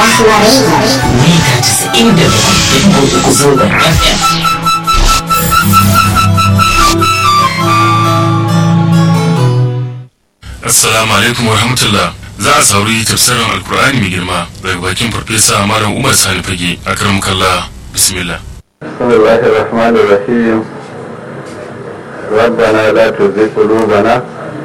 Rahma Radio. mita casa'in da bakwai da uku zangon FM. Assalamu alaikum wa rahmatullah. Za a sauri tafsirin Alkur'ani mai girma daga bakin Farfesa Malam Umar Sani Fage a karam kalla bismillah. بسم الله الرحمن الرحيم ربنا لا تزغ قلوبنا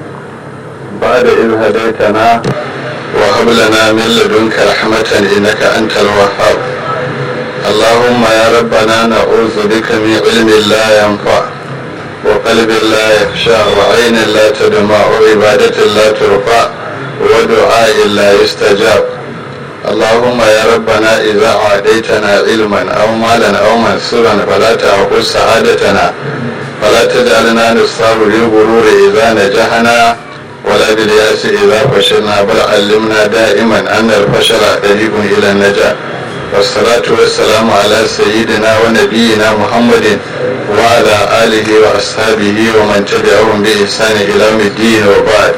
بعد إذ هديتنا وهب لنا من لدنك رحمة إنك أنت الوهاب اللهم يا ربنا نعوذ بك من علم لا ينفع وقلب لا يخشى وعين لا تدمع وعبادة لا ترفع ودعاء لا يستجاب اللهم يا ربنا إذا أعطيتنا علما أو مالا أو منصورا فلا تأخذ سعادتنا فلا تجعلنا نصاب للغرور إذا نجحنا ولا بالياس إذا فشلنا بل علمنا دائما أن الفشل طريق إلى النجاة والصلاة والسلام على سيدنا ونبينا محمد وعلى آله وأصحابه ومن تبعهم بإحسان إلى يوم الدين وبعد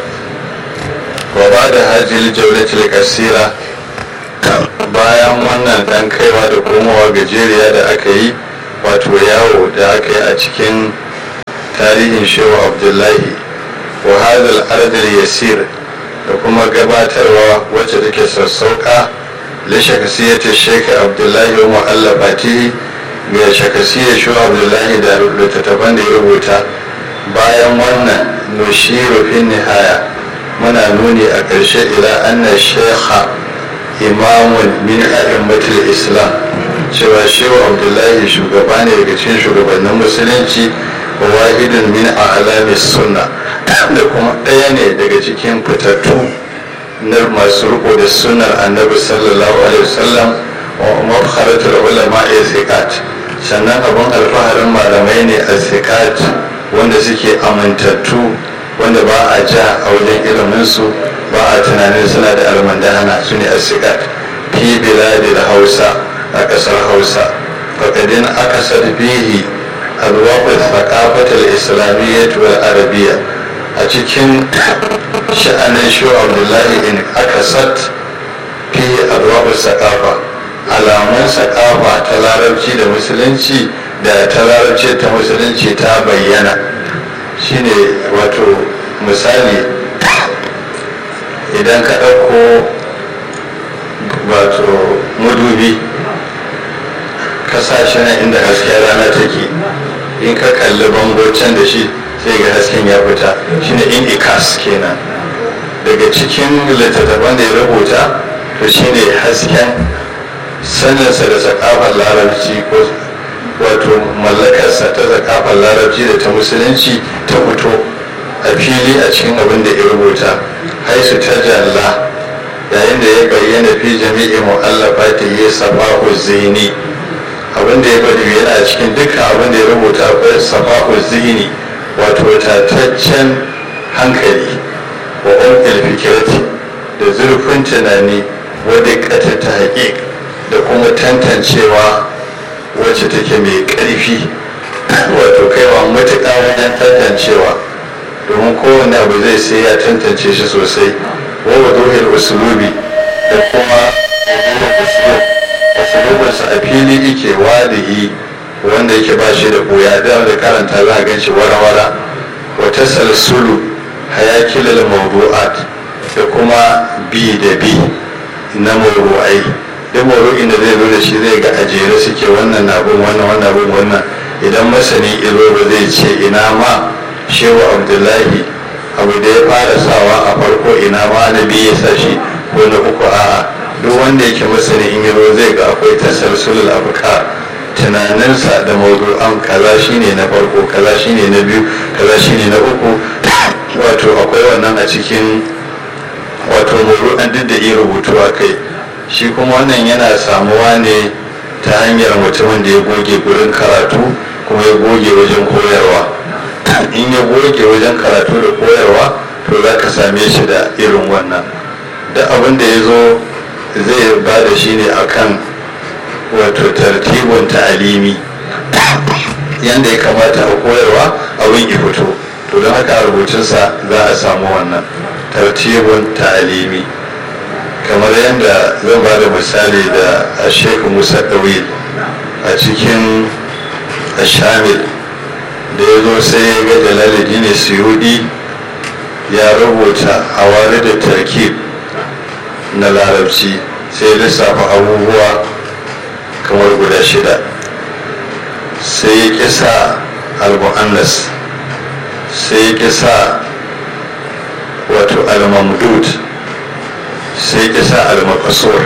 وبعد هذه الجولة القصيرة bayan wannan dan kaiwa da komowa gajeriya da aka yi wato yawo da aka yi a cikin tarihin shehu abdullahi wa hadal ardal yasir da kuma gabatarwa wacce take sassauka li shakasiyyati sheikh abdullahi wa mu'allafati ga shakasiyyar shehu abdullahi da littattafan da ya rubuta bayan wannan nushiru fi nihaya muna nuni a ƙarshe ila anna shekha imamun min a'immatul islam cewa shehu abdullahi shugaba ne daga cikin shugabannin musulunci wa wahidun min a'lamis sunna da kuma ɗaya ne daga cikin fitattu na masu riko da sunnar annabi sallallahu alaihi wasallam wa mafkharatul ulama thiqat sannan abun alfaharin malamai ne a thiqat wanda suke amintattu wanda ba a ja a wajen iliminsu ba a tunanin suna da almandana su ne asigat fi biladil hausa a ƙasar hausa faƙadin aka sarfihi alwaƙar thaqafatul islamiyyah wal arabiyya a cikin sha'anin shu abdullahi in aka sat fi alwaƙar thaqafa alamun thaqafa ta larabci da musulunci da ta larabci ta musulunci ta bayyana shine wato misali idan ka ɗauko wato madubi ka sa shi nan inda hasken rana take in ka kalli bango can da shi sai ga hasken ya fita shine in ikas kenan daga cikin littattafan da ya rubuta to shine hasken saninsa da sakafar larabci ko wato mallakarsa ta sakafar larabci da ta musulunci ta fito a fili a cikin abin da ya rubuta haisu ta jalla yayin da ya bayyana fi jami'i mu'allafa ta yi safahu zini abin da ya bari yana cikin dukkan abin da ya rubuta akwai safahu zini wato tataccen hankali wa umkil fikirati da zurfin tunani wadda kata ta haƙiƙ da kuma tantancewa wacce take mai ƙarfi wato kaiwa matuƙa wajen tantancewa domin kowane abu zai sai ya tantance shi sosai wawa dohir usulubi da kuma usulubinsa a fili ike wadihi wanda yake ba shi da buya da da karanta za a gan shi wara-wara wata salsulu hayakilal mawdu'at da kuma bi da bi na mawdu'ai duk mawdu'in da zai zo da shi zai ga ajere suke wannan na bin wannan wannan bin wannan idan masani ilo ba zai ce ina ma shehu abdullahi abu da ya fara sawa a farko ina ma na biyu ya sa shi ko na uku a'a duk wanda yake masani in yaro zai ga akwai tasarsulul afkar tunaninsa da mawdu'an kaza shine na farko kaza shine na biyu kaza shine na uku wato akwai wannan a cikin wato mawdu'an duk da iya rubutu a kai shi kuma wannan yana samuwa ne ta hanyar mutumin da ya goge gurin karatu kuma ya goge wajen koyarwa in ya goge wajen karatu da koyarwa to za ka same shi da irin wannan da abin da ya zo zai ba da shi ne akan wato tartibin ta'alimi yadda ya kamata a koyarwa abin ya fito to don haka a rubutunsa za a samu wannan tartibin ta'alimi kamar yadda zan ba da misali da sheikh musa ɗawil a cikin shamil da ya zo sai ya ga jalaluddin suyudi ya rubuta a wari da tarkib na larabci sai lissafa abubuwa kamar guda shida sai ya kisa al-mu'annas sai ya kisa wato al-mamdud sai ya kisa al-maqsur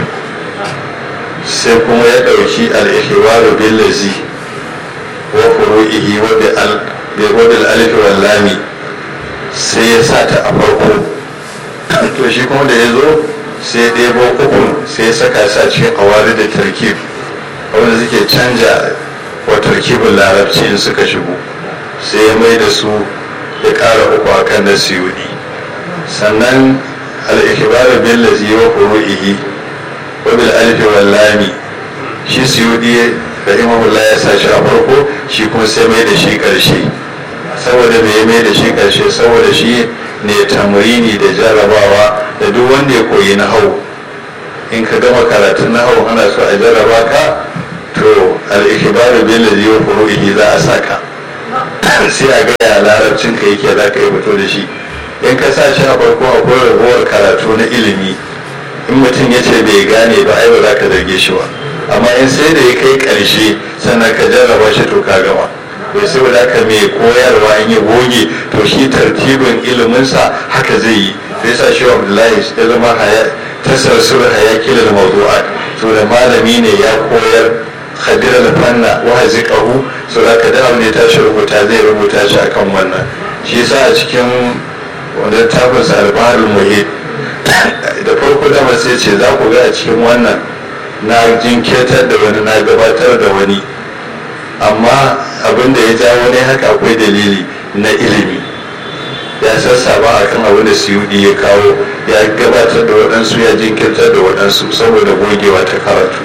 sai kuma ya ɗauki al-ihwaru bil-lazi wa furu'ihi wa bil alif wal lami sai ya sa ta a farko to shi kuma da ya zo sai ɗebo ukun sai ya saka sa cikin awari da tarkib wanda suke canja wa tarkibin larabci in suka shigo sai ya mai da su ya ƙara uku a kan na siyudi sannan al'ikibaru bin lazi wa furu'ihi wa bil alfi wal lami shi siyudi rahimahullah ya sa shi a farko shi kuma sai mai da shi ƙarshe saboda mai mai da shi ƙarshe saboda shi ne tamrini da jarrabawa da duk wanda ya koyi na hau in ka gama karatun na hau ana so a jarraba ka to al'ikibaru bin lazi wa furu'ihi za a saka sai a gaya larabcin ka yake za ka yi fito da shi in ka sa shi a farko akwai rabuwar karatu na ilimi in mutum ya ce bai gane ba ai ba za ka zarge shi ba amma in sai da ya kai ƙarshe sannan ka jarraba shi to ka gama bai sai da ka mai koyarwa in ya goge to shi tartibin iliminsa haka zai yi sai sa shi abdullahi ya zama tasarsul hayakilal mawdu'at to da malami ne ya koyar khadir al-fanna wa haziqahu so da ka da ne ta shi rubuta zai rubuta shi akan wannan shi yasa a cikin wanda tafin sa al-baharul muhit da farko da sai ce za ku ga a cikin wannan na jinkirtar da wani na gabatar da wani amma abin da ya jawo ne haka akwai dalili na ilimi ya sassaba a kan abin da suyudi ya kawo ya gabatar da waɗansu ya jinkirtar da waɗansu saboda gogewa ta karatu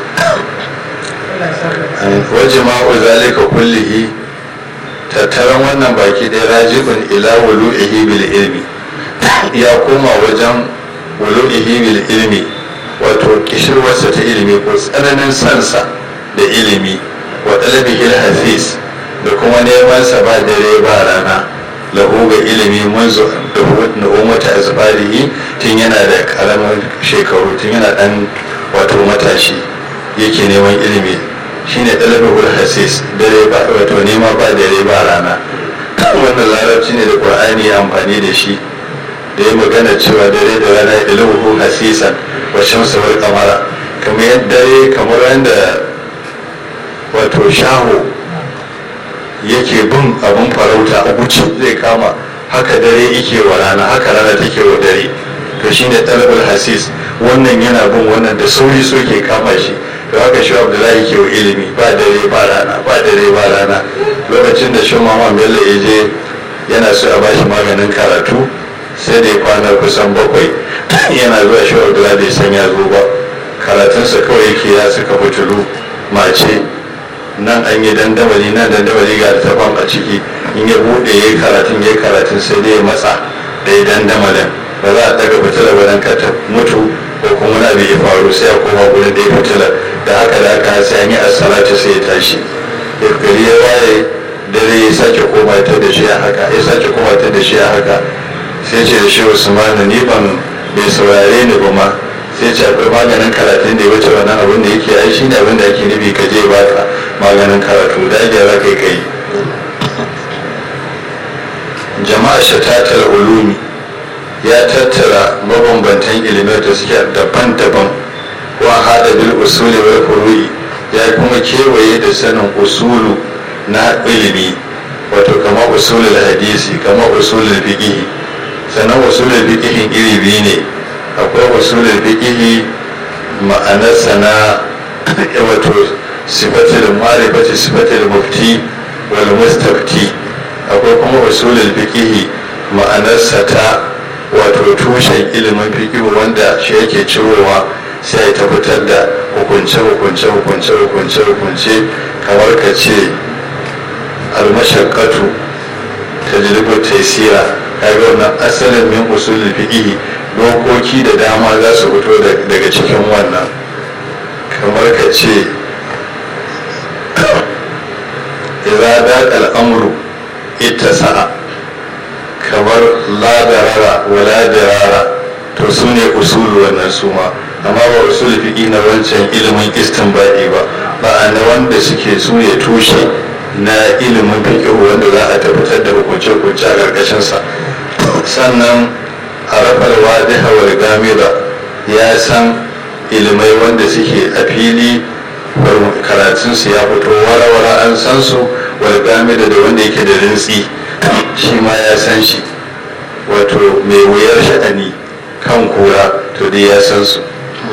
waje ma'u zalika kullihi tattaran wannan baki ɗaya rajibin ila wulu'ihi bil ilmi ya koma wajen wulu'ihi bil ilmi wato kishirwarsa ta ilimi ko tsananin sansa da ilimi wa ɗalibihil hafiz da kuma neman sa ba dare ba rana lahu ga ilimi munzu da umata azbarihi tun yana da karamin shekaru tun yana dan wato matashi yake neman ilimi shine ɗalibihul hafiz dare ba wato nema ba dare ba rana wannan larabci ne da qur'ani ya amfani da shi da ya magana cewa dare da rana ilmuhu hasisan wa shamsu wal qamara kamar yadda dare kamar yadda wato shaho yake bin abin farauta a guci zai kama haka dare yake wa rana haka rana take wa dare to shine talabul hasis wannan yana bin wannan da sauri so ke kama shi to haka shi abdullahi ke wa ilimi ba dare ba rana ba dare ba rana lokacin da shi mama bello ya je yana so a bashi maganin karatu sai da ya kwana kusan bakwai yana zuwa shi abdullahi bai san ya zo ba karatunsa kawai yake ya suka fitulu mace nan an yi dandamali nan dandamali ga littafan a ciki in ya bude ya yi karatun ya yi karatun sai dai ya matsa da ya dandamalin ba za a daga fitila ba dan ta mutu ko kuma wani abu ya faru sai a koma gurin da ya fitila da haka da haka sai an yi assalatu sai ya tashi ya gari ya waye dare ya sake koma ta da shi a haka ya sake koma ta da shi a haka sai ce da shi usmanu ni ban bai saurare ni ba ma sai ce akwai maganin karatun da ya wuce wannan abin da yake ai shine abin da ake nufi ka je baka maganin karatu da ake za kai kai jama'a shatatar ulumi ya tattara mabambantan ilimai da suke daban-daban wa hada bil usuli wal furu'i ya kuma kewaye da sanin usulu na ilimi wato kama usulul hadisi kama usulul fiqh sannan usulul fiqh iri biyu ne akwai usulul fiqh ma'anarsa na wato sifatul ma'rifati sifatul mufti wal mustafti akwai kuma usulul fiqh ma'anarsa ta wato tushen ilimin fiqh wanda shi yake cirowa sai ta fitar da hukunce hukunce hukunce hukunce hukunce kamar ka ce almashaqqatu tajribu taysira kaga wannan asalin min usulul fiqh dokoki da dama za su fito daga cikin usulu wannan su ma amma ba usulu fiƙi na wancan ilimin istinbadi ba ba na wanda suke su ya tushe na ilimin fiƙi wanda za a tabbatar da hukunce-hukunce a ƙarƙashinsa sannan a rafar wadiha wal gamida ya san ilimai wanda suke a fili karatunsu ya fito wara-wara an san su wal gamida da wanda yake da rintsi shi ma ya san shi wato mai wuyar sha'ani kan kura to dai ya san su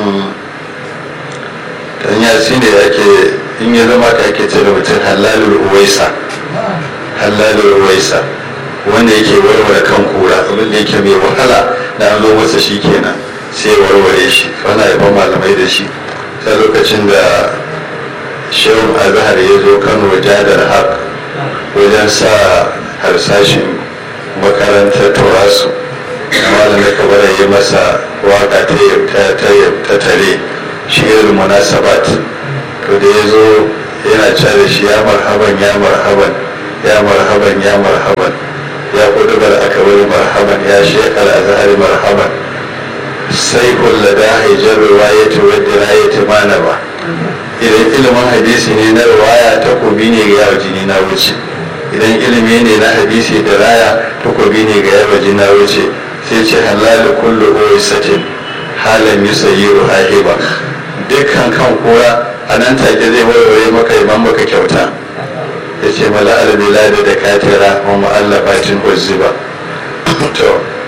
dan ya shi ne ake in ya zama ka ake ce da mutum halalul uwaisa halalul uwaisa wanda yake warware kan kura abin da yake mai wahala da an zo masa shi kenan sai warware shi wani haifan malamai da shi ta lokacin da shehun azhar ya zo kano jadar haq wajen sa harsashin makarantar turasu malamai kabara yi masa waka ta tare shi irin munasabat to da ya zo yana da shi ya marhaban ya marhaban ya marhaban ya marhaban ya kudubar akabar marhaban ya shekar azhari marhaban sai kulla da haijar riwayati wadda rayati mana ba idan ilimin hadisi ne na riwaya takobi ne ga yawa jini na wuce idan ilimi ne na hadisi da raya takobi ne ga yawa jini na wuce sai ce halal kullu oisatin halan yusayyiru hahiba dukkan kan kura a nan take zai warware maka iman maka kyauta ya ce mala albiladi da katira wa mu'allafatin uzziba to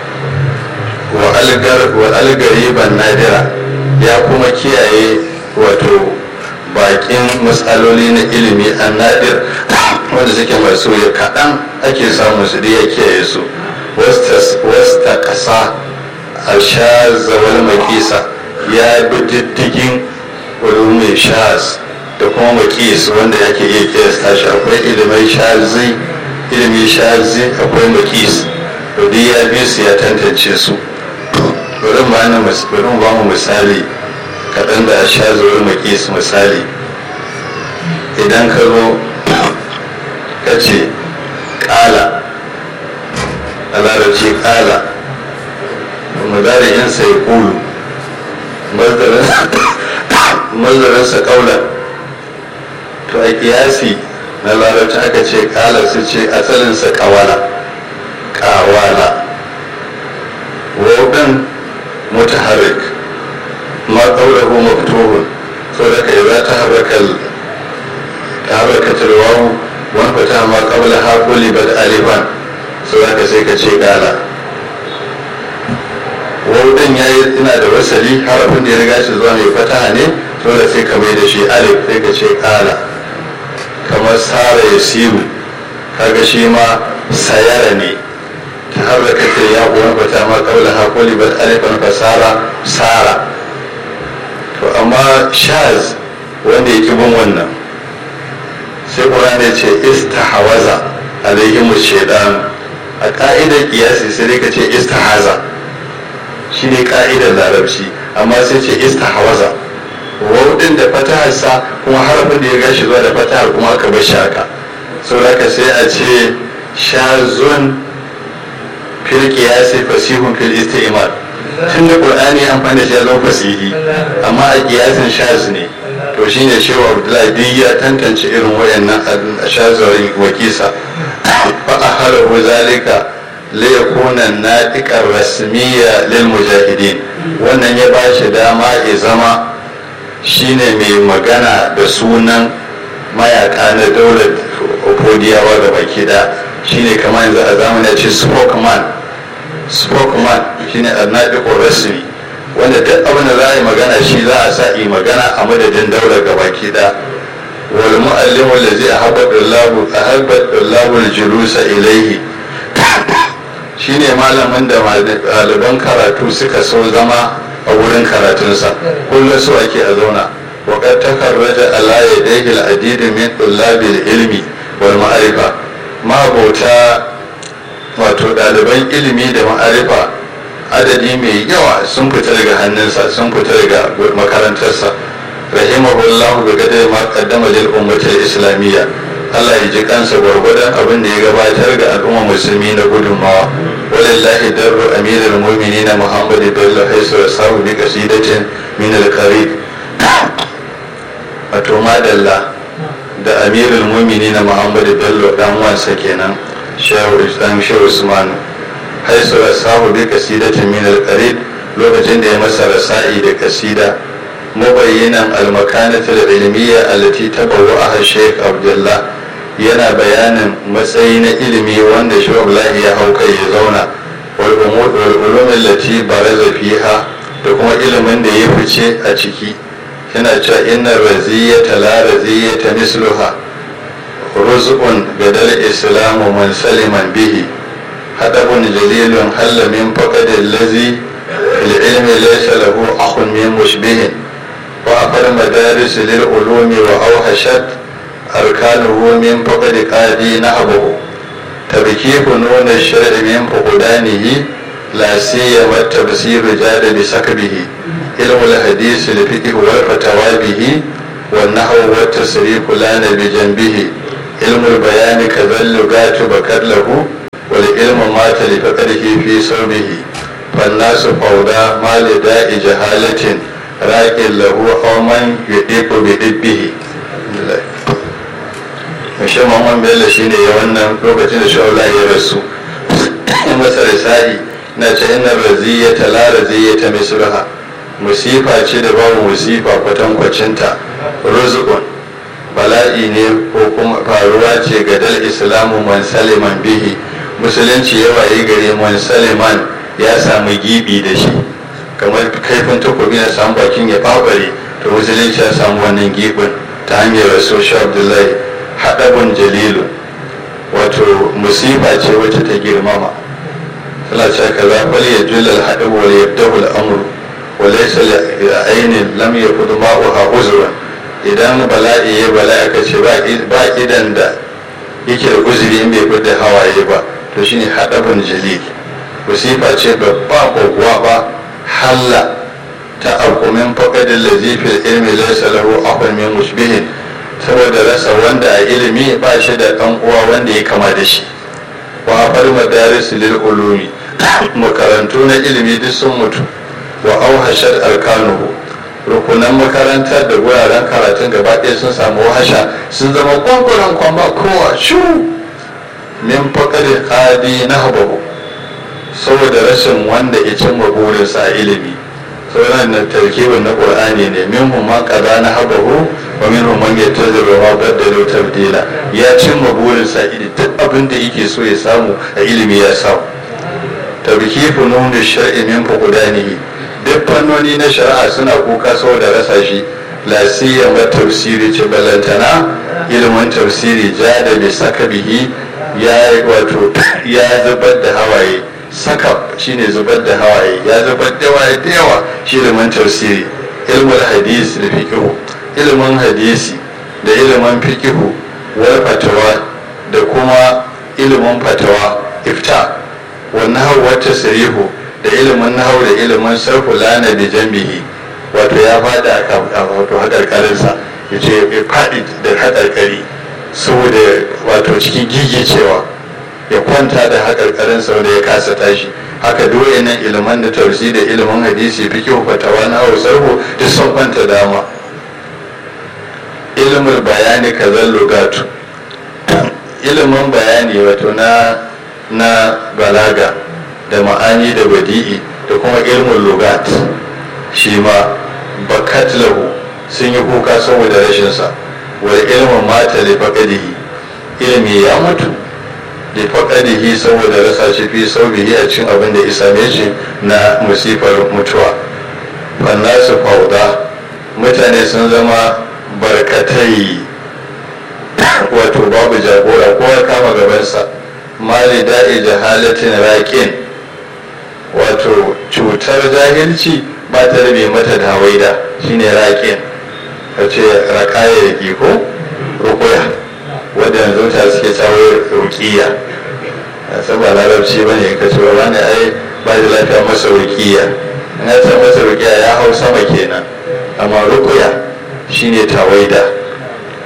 wa algariban nadira ya kuma kiyaye wato bakin matsaloli na ilimi an nadir wanda suke masu ya kaɗan ake samun su da ya kiyaye su wasta ƙasa a sha zawal makisa ya bi diddigin wani mai shaz da kuma makis wanda yake iya kiyasta shi akwai ilimin shazi ilimin shazi akwai makis to duk ya bi su ya tantance su bari mu ba mu misali kaɗan da a sha zuwa makis misali idan ka zo ka ce ƙala a larabci ƙala mazari in sai kulu mazarinsa ƙaunar to a kiyasi na larabci aka ce ƙala su ce asalinsa ƙawala ƙawala wauɗin mutaharrik ma ƙaurahu maftuhun so da kai za ta harraka ta harraka turwahu wani fata ma ƙabla haƙuli ba da alifan so da ka sai ka ce ƙala wauɗin ya yi ina da wasali harafin da ya riga shi zuwa mai fataha ne so da sai ka mai da shi alif sai ka ce ƙala kamar sara ya siru kaga shi ma sayara ne ta harraka ta ya kuwa fata ma ƙabla haƙuli ba da alifan fasara sara to amma shaz wanda ya bin wannan sai ƙuran ya ce istahawaza alaihimu shaidan a ƙa'idar kiyasi sai dai ka ce istahaza shi ne ƙa'idar larabci amma sai ce istahawaza wauɗin da fataharsa kuma harafin da ya gashi zuwa da fatahar kuma aka bar shi haka sau haka sai a ce shazun fil kiyasi fasihun fil isti'mal tun da qur'ani amfani da shi ya zama fasihi amma a kiyasin shaz ne to shine shehu abdullahi duk ya tantance irin wayannan a shazarin wakisa fa aharahu zalika li yakuna natiqar rasmiya lil mujahidin wannan ya ba shi dama ya zama shine mai magana da sunan mayaka na daular opodiyawa da baki da shine kamar yanzu a zamanin ce spokesman spokesman shine annabi rasmi wanda duk abin da za a yi magana shi za a sa yi magana a madadin daular gabaki da wal mu'allimu allazi ahabba dallahu ahabba dallahu al-julusa ilayhi shine malamin da ɗaliban karatu suka so zama a wurin karatunsa kullum so ake a zauna wa qad takarraja ala yadayhi al-adid min tullabil ilmi wal ma'rifa mabota wato ɗaliban ilimi da ma'arifa adadi mai yawa sun fita daga hannunsa sun fita daga makarantarsa rahimahullahu bi gadai ma qaddama lil ummati islamiyya Allah ya ji kansa gwargwadon abin da ya gabatar ga al'umma musulmi na gudunmawa ولله در أمير المؤمنين محمد بن حيث رساه بقصيدة من القريب wato madalla da amirul mumini na muhammadu bello dan wansa kenan shehu islam shehu usman haisu rasahu bi kasidatin min al lokacin da ya masa rasa'i da kasida mubayyinan al-makanatul ilmiyya allati tabawwa'aha sheikh abdullah yana bayanin matsayi na ilimi wanda shehu abdullahi ya hau kai ya zauna wal ulumin lati baraza fiha da kuma ilimin da ya fice a ciki yana cewa inna raziyata la raziyata misluha ruzqun gadal islamu man saliman bihi hadabun jalilun halla min faqadil ladhi fil ilmi laysa lahu akhun min mushbihin wa aqal madaris lil ulumi wa awhashat arkanuhu min faqad qadi nahbuhu tabkifu nun ash-shar'i min fuqdanihi la siyama at-tafsir jada bi sakbihi علم الحديث الفقه والفتوى به والنحو والتصريف لان بجنبه علم البيان كذا اللغات بكر له والعلم مات لفقره في صوبه فالناس فوضى ما لداء جهالة راك له أو من يديك بدبه Mashe Muhammad Bello shi ne ya wannan lokacin da shawala ya rasu. Masa risa'i na ce ina raziyata la raziyata misraha musifa ce da babu musifa kwatankwacinta rizqun bala'i ne ko kuma faruwa ce ga dal islamu man saliman bihi musulunci ya waye gare man saliman ya samu gibi da shi kamar kaifin takobi na samu bakin ya babare to musulunci ya samu wannan gibin ta hanyar rasul abdullahi haɗabun jalilu wato musifa ce wacce ta girmama tana cewa kaza fal yajullal haɗabu wal yabdahu al-amru walaisa ainin lam ya kudu ma'uha uzura idan bala'i ya bala'i aka ce ba idan da yake da uzuri in bai fidda hawaye ba to shine haɗabin jalil musifa ce babba koguwa ba halla ta akumin faƙadin lazifin ilmi laisa lahu akwai min musbihin saboda rasa wanda a ilimi ba shi da ɗan uwa wanda ya kama da shi wa far madaris lil ulumi makarantu na ilimi duk sun mutu wa auhashar alkanuhu rukunan makarantar da wuraren karatun gaba ɗaya sun samu wahasha sun zama kwankwaran kwamba kowa shu min faƙarin ƙadi na habahu saboda rashin wanda ya cimma burinsa a ilimi sauran na tarkibin na ƙur'ani ne min man ƙada na habahu wa min man ya tazara ma baddalo tabdila ya cimma burinsa duk abin da yake so ya samu a ilimi ya samu tabkifu nunu shar'i min fuqdanihi duk fannoni na shari'a suna kuka saboda rasa shi lasiya ma tafsiri ce balantana ilimin tafsiri ja da bi saka bihi ya wato ya zubar da hawaye saka shine zubar da hawaye ya zubar da hawaye da yawa shi ilimin tafsiri ilimin hadisi da fiqhu ilimin hadisi da ilimin fiqhu wal fatawa da kuma ilimin fatawa ifta wannan hawa tasrihu da ilimin nahau da ilimin sarfu lana da jambihi wato ya fada a wato haƙarƙarinsa ya ce ya faɗi da haƙarƙari saboda wato cikin gigicewa ya kwanta da haƙarƙarinsa wanda ya kasa tashi haka dole nan ilimin da tausi da ilimin hadisi fi kyau fatawa na hau sarfu duk sun kwanta dama ilimin bayani kazan lugatu ilimin bayani wato na na balaga da ma'ani da badi'i da kuma ilmin lugat shi ma bakat lahu sun yi kuka saboda rashinsa wal ilmin mata da faƙadihi ilmi ya mutu da faƙadihi saboda rasa shi fi saubihi a cikin abin da isa shi na musifar mutuwa fannasu fauda mutane sun zama barkatai wato babu jagora kowa kama gabansa mali da'i jahalatin raƙin wato cutar jahilci ba ta rabe mata da hawaida shine raƙin ka ce raƙaya da ko rukuya wadda yanzu ta suke cawo rukiya saboda larabci ba ne ka ce ba ne ai ba da lafiya masa rukiya in ya san masa rukiya ya hau sama kenan amma rukuya shine tawaida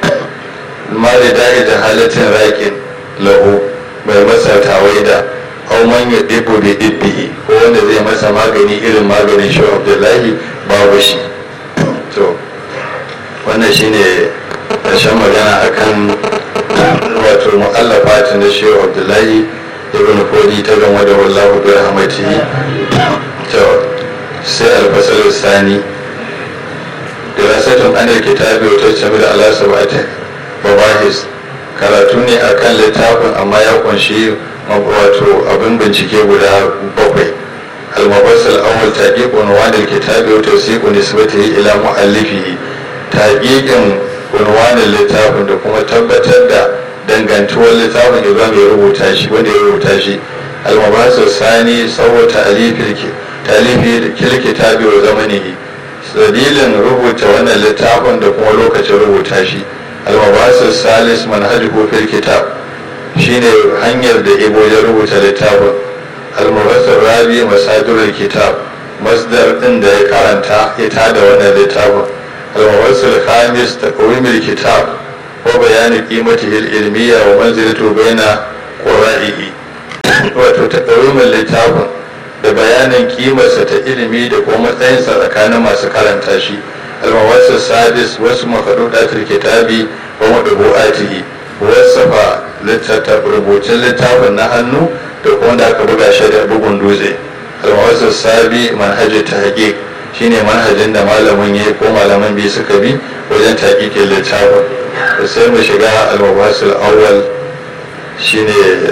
ma da da'i da halatin raƙin lahu mai masa tawaida au man ya ɗibo bai ɗibbi ko wanda zai masa magani irin maganin shi abdullahi babu shi to wannan shine ƙarshen magana akan wato mu'allafa na shi abdullahi ibn fodi ta gama da wallahu bi rahmatihi to sai alfasal sani dirasatun anil kitabi wa tajtabi ala sab'atin babahis karatu ne akan littafin amma ya kunshi wato abin bincike guda bakwai المبصر الأول تحقيق عنوان الكتاب وتوثيق نسبته إلى مؤلفه تحقيق عنوان الكتاب da kuma tabbatar da dangantuwar littafin da mai rubuta shi wanda ya rubuta shi almabasir sani sau talifi kilkitabi wa zamanihi dalilin rubuta wannan littafin da kuma lokacin rubuta shi almabasir salis manhajuhu fil kitab shine hanyar da ibo ya rubuta littafin almabasir rabi masadirul kitab masdar din da ya karanta ita da wannan littafin almabasir khamis taqwimul kitab wa bayani qimatihi ilmiya wa manzilatu baina qura'ihi wato taqwimul littafin da bayanin kimarsa ta ilimi da kuma matsayinsa tsakanin masu karanta shi almawasir sadis wasu makadudatul kitabi wa madubu'atihi wasafa rubutun littafin na hannu da kuma da aka buga shi da bugun dutse almawasir sabi manhajin ta haƙiƙ shine manhajin da malamin ya ko malaman biyu suka bi wajen taƙiƙin littafin da sai mu shiga almawasir awwal shine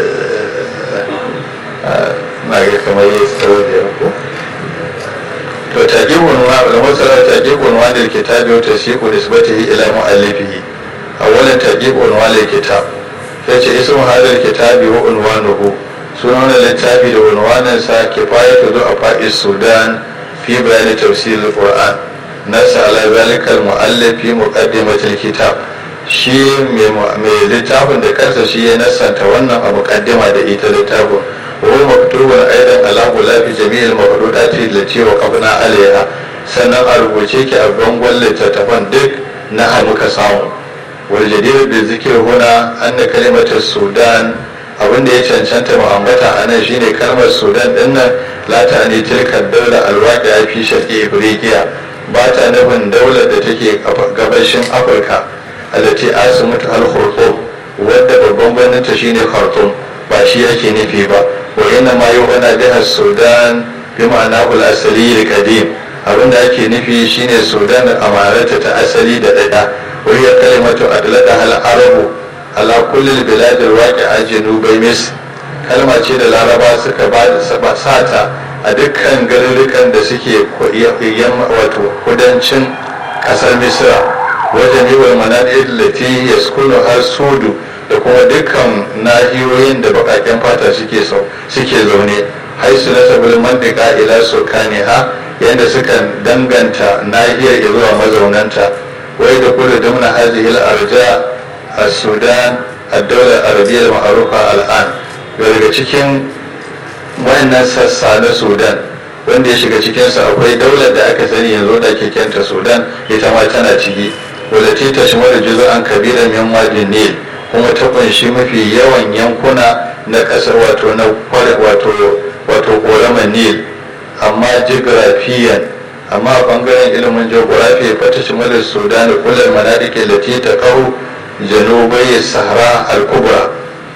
na ga kamar yi tsawo da yanku to taƙiƙun wa da masara taƙiƙun wa da kitabi wa tasiqu nisbatihi ila mu'allifihi awwalan taƙiƙun wa da kitab sai ce ismu hadal kitabi wa unwanuhu sunan littafi da unwanin sa kifayatu du afa'is sudan fi bayani tafsir alquran nasa ala zalika almu'allif fi muqaddimatil kitab shi mai littafin da kansa shi ya nasanta wannan a muqaddima da ita littafin وهو مكتوب ايضا على غلاف جميع المفروضات التي وقفنا عليها sannan a rubuce ki a bangon littattafan duk na hannu ka samu waljadir da zikir huna an da kalimatar sudan abinda ya cancanta mu ambata a nan shine kalmar sudan din nan lata ne tilkar daular alwaƙi a fi shaƙi ifriqiya ba ta nufin daular da take gabashin afirka alati asimutu al-khurtum wadda babban birnin ta shine khartoum ba shi yake nufi ba wa inna ma yu'ana biha sudan bi ma'ana ul asali qadim abinda ake nufi shine sudan amarata ta asali da dada wa hiya kalimatu adlada hal arabu ala kulli al bilad al waqi'a janubai mis kalma ce da laraba suka ba da sata a dukkan garurukan da suke yamma wato kudancin kasar misra wajen yi wa manadil lati yaskunu har sudu da kuma dukkan nahiyoyin da bakaken fata suke suke zaune haisu na sabbin mandika ila sulkani ha yadda suka danganta nahiyar zuwa mazaunanta wai da kudu dumna hazihil arja a sudan a daular arabiyyar ma'arufa al'an daga cikin wayannan sassa na sudan wanda ya shiga cikinsa akwai daular da aka sani yanzu da ke kenta sudan ita ma tana ciki wadda ta tashmar juzo an kabila min wadin nil kuma ta kunshi mafi yawan yankuna na ƙasar wato na wato wato ƙoramar nil amma jigrafiyan amma a ɓangaren ilimin geografi fata shimalar sudan da kullum manadike lati ta kawo janubai sahara al-kubra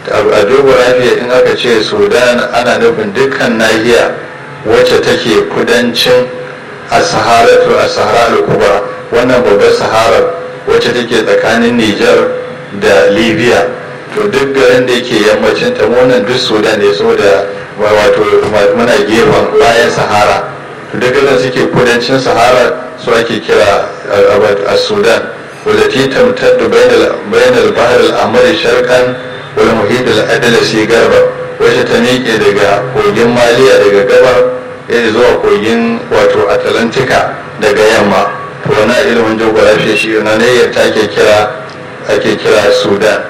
a geografi in aka ce sudan ana nufin dukkan nahiya wacce take kudancin a sahara to a sahara al-kubra wannan babbar sahara wacce take tsakanin nijar da libya to duk garin da yake yammacin ta wannan duk sudan ne saboda wato muna gefen bayan sahara to duk garin suke kudancin sahara su ake kira a sudan wadda ti tamtaddu bainal bahar al'amari sharkan wal muhit al-adlasi garba wacce ta miƙe daga kogin maliya daga gabar ya zuwa kogin wato atlantika daga yamma to wani ilimin geography shi na ne ta ke kira ake kira sudan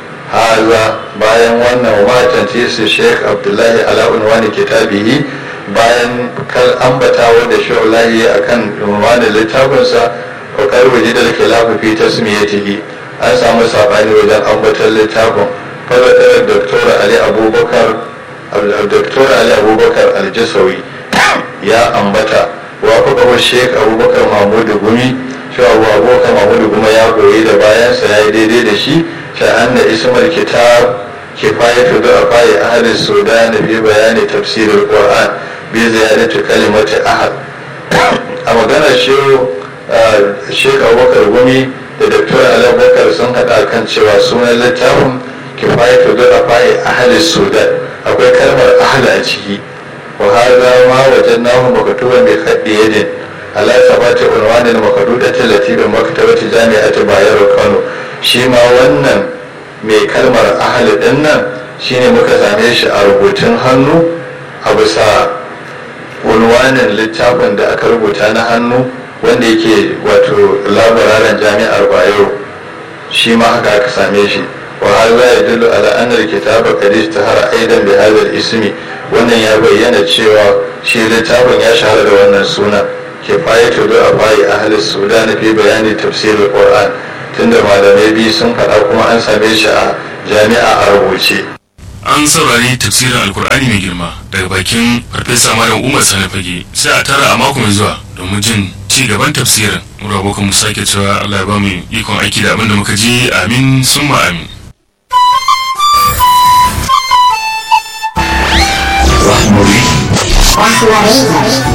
haza bayan wannan watan tisi sheikh abdullahi ala unwani kitabihi bayan kal ambatawa da shaulahi akan unwanin littafinsa fakar waje da khilafu fi tasmiyatihi an samu sabani wajen ambatar littafin fadatar doktor ali abubakar Dr. Ali Abubakar Aljasawi ya ambata wa Sheikh Abubakar Mahmudu Gumi cewa Abubakar Mahmudu Gumi ya goyi da bayansa ya yi daidai da shi ta anna ismar kitab kifayatu da afai ahli sudan fi bayani tafsir al-Qur'an bi ziyadati kalimati ahad a maganar Sheikh Abubakar Gumi da Dr. Ali Abubakar sun haɗa kan cewa sunan littafin kifayatu da afai ahli sudan akwai kalmar ahli a ciki wa hadha ma wajannahu maktuban bi khaddi yadin ala sabati unwanin makdudati lati bi maktabati jami'ati bayero kano shi ma wannan mai kalmar ahli din nan shine muka same shi a rubutun hannu a bisa unwanin littafin da aka rubuta na hannu wanda yake wato labararen jami'ar bayero shi ma haka aka same shi وهذا يدل على أن الكتاب قد اشتهر أيضا بهذا الاسم wannan ya bayyana cewa shi littafin ya shahara da wannan suna kifayatu da abai ahli sudan fi bayani tafsir alquran tunda malamai biyu sun faɗa kuma an same shi a jami'a a rubuce an saurari tafsirin alkur'ani mai girma daga bakin farfesa malam umar sani fage sai a tara a mako mai zuwa domin jin ci gaban tafsirin mu rabo mu sake cewa allah ya ba mu ikon aiki da abin da muka ji amin summa amin Rahmari. Rahmari.